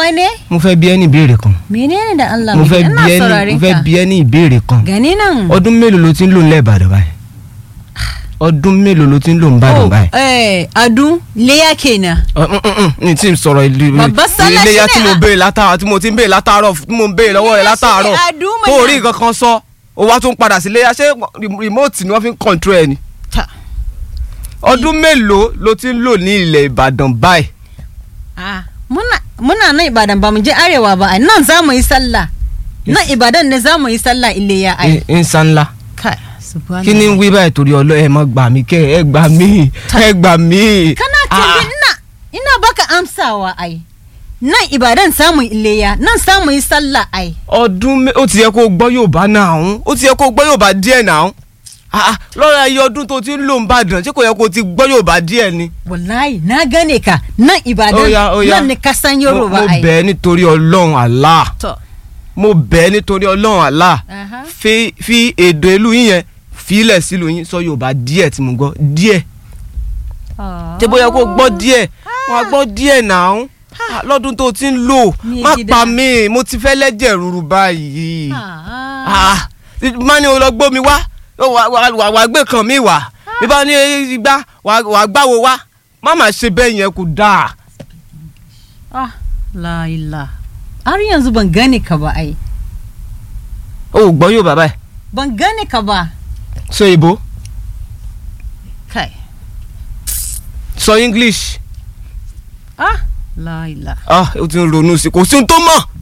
wane mo fẹ́ bi ẹ́ ní ìbéèrè kan menene da Allah mo mai fẹ́ gida? bi ina ẹ́ ní mo saurarin fẹ́ ka bi ẹ́ ní ìbéèrè kan gani nan ọdún mélòó ló ti ń lò ń lẹ́ẹ̀bàdàn báyìí ọdún mélòó ló ti ń lò ń bàdàn oh báyìí. eh adun leya kenan Ọ, mm, mm, mm, ní tí n sọ̀rọ̀ ìlú Bàbá Sálá iléyà sílẹ̀, tí mo ah. béèrè látàárọ̀ tí mo ti ń béèrè látàárọ̀ tí mo ń béèrè lọ́wọ́ rẹ̀ Iléyá látàárọ̀ sílẹ̀, àdúmọ̀ tó náà. rí nǹkan kan sọ ó wá tún padà sí iléyà ṣé remote ni wọ́n fi ń control ẹ̀ ni. ta ọdún mélòó ló ti ń lò ní ilẹ̀ Ìbàdàn báyìí. ah muna muna nan ibadan ba mu je arewa ba ai nan za mu yi sallah nan ibadan ne za mu yi sallah ileya ai ń san ńlá kai subhanallah kí ni ń wí báyìí torí ọlọ́ ẹ má gbà mí kẹ́ ẹ gbà mí ẹ gbà mí. kana Ah, tambayi ina ina baka amsawa ai nan ibadan samun ileya nan samun yi sallah ai ọdún mé- ó ti yẹ kó o gbọ́ Yorùbá náà ọ̀hún ó ti yẹ kó o gbọ́ Yorùbá díẹ̀ náà ọ̀hún Ah, ah, lọ́rọ̀ ẹyẹ ọdún tó ti ń lò ń bàdàn ṣé kò yẹ kó o ti gbọ́ Yorùbá díẹ̀ ni. wallahi na gane ka nan ibadan Ó yá, ó yá. nan ni kasan yoruba mo ai bẹ̀ ẹ́ nítorí Ọlọ́run Allah to mo bẹ̀ ẹ́ nítorí Ọlọ́run Allah aha fi fi èdè ìlú yín yẹn filẹ̀ sílùú yín sọ Yorùbá díẹ̀ tí mo gbọ́ díẹ̀ ṣé bóyá kó o gbọ́ díẹ̀ wọ́n á gbọ́ díẹ̀ náà Ah, lọ́dún tó ti ń lò Ní má gidi pa dáa. mí mo ti fẹ́ lẹ́jẹ̀ rúru báyìí ah Ah, má ní o lọ gbómi wá ó wà wà wà wà gbé kan mi wá bí bá ní igbá wà wà gbáwo wá má má ṣe bẹ́ẹ̀ yẹn kò dáa. ah la ilaha har yanzu ban gane ka ba ai o ò gbọ́ Yorùbá báyìí ban gane ka ba sọ ìbò kai sọ English ah la ilaha ah o ti ń ronú sí i kò sí ohun tó mọ̀